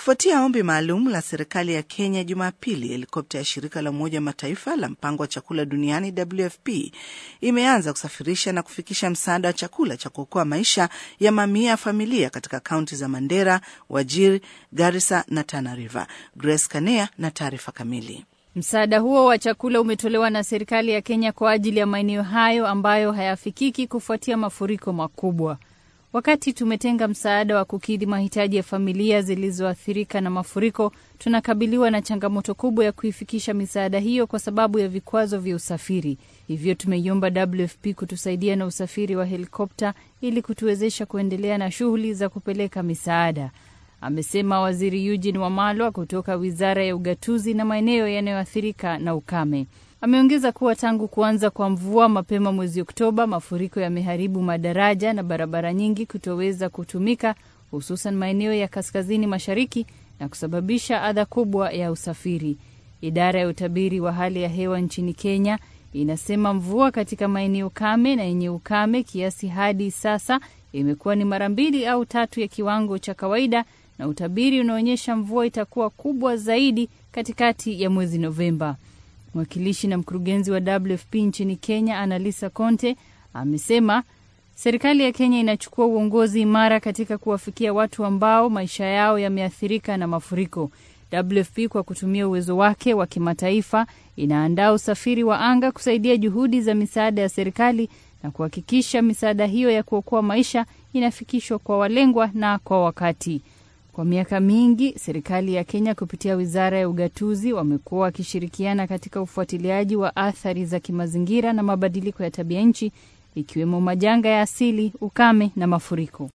Kufuatia ombi maalum la serikali ya Kenya Jumapili, helikopta ya shirika la Umoja wa Mataifa la mpango wa chakula duniani WFP imeanza kusafirisha na kufikisha msaada wa chakula cha kuokoa maisha ya mamia ya familia katika kaunti za Mandera, Wajir, Garissa na Tana River. Grace Kanea na taarifa kamili. Msaada huo wa chakula umetolewa na serikali ya Kenya kwa ajili ya maeneo hayo ambayo hayafikiki kufuatia mafuriko makubwa. Wakati tumetenga msaada wa kukidhi mahitaji ya familia zilizoathirika na mafuriko, tunakabiliwa na changamoto kubwa ya kuifikisha misaada hiyo kwa sababu ya vikwazo vya usafiri. Hivyo tumeiomba WFP kutusaidia na usafiri wa helikopta ili kutuwezesha kuendelea na shughuli za kupeleka misaada, amesema Waziri Eugene Wamalwa kutoka Wizara ya Ugatuzi na maeneo yanayoathirika na ukame. Ameongeza kuwa tangu kuanza kwa mvua mapema mwezi Oktoba, mafuriko yameharibu madaraja na barabara nyingi kutoweza kutumika, hususan maeneo ya kaskazini mashariki na kusababisha adha kubwa ya usafiri. Idara ya utabiri wa hali ya hewa nchini Kenya inasema mvua katika maeneo kame na yenye ukame kiasi hadi sasa imekuwa ni mara mbili au tatu ya kiwango cha kawaida, na utabiri unaonyesha mvua itakuwa kubwa zaidi katikati ya mwezi Novemba. Mwakilishi na mkurugenzi wa WFP nchini Kenya, Analisa Conte, amesema serikali ya Kenya inachukua uongozi imara katika kuwafikia watu ambao maisha yao yameathirika na mafuriko. WFP kwa kutumia uwezo wake wa kimataifa inaandaa usafiri wa anga kusaidia juhudi za misaada ya serikali na kuhakikisha misaada hiyo ya kuokoa maisha inafikishwa kwa walengwa na kwa wakati. Kwa miaka mingi serikali ya Kenya kupitia wizara ya ugatuzi wamekuwa wakishirikiana katika ufuatiliaji wa athari za kimazingira na mabadiliko ya tabia nchi ikiwemo majanga ya asili, ukame na mafuriko.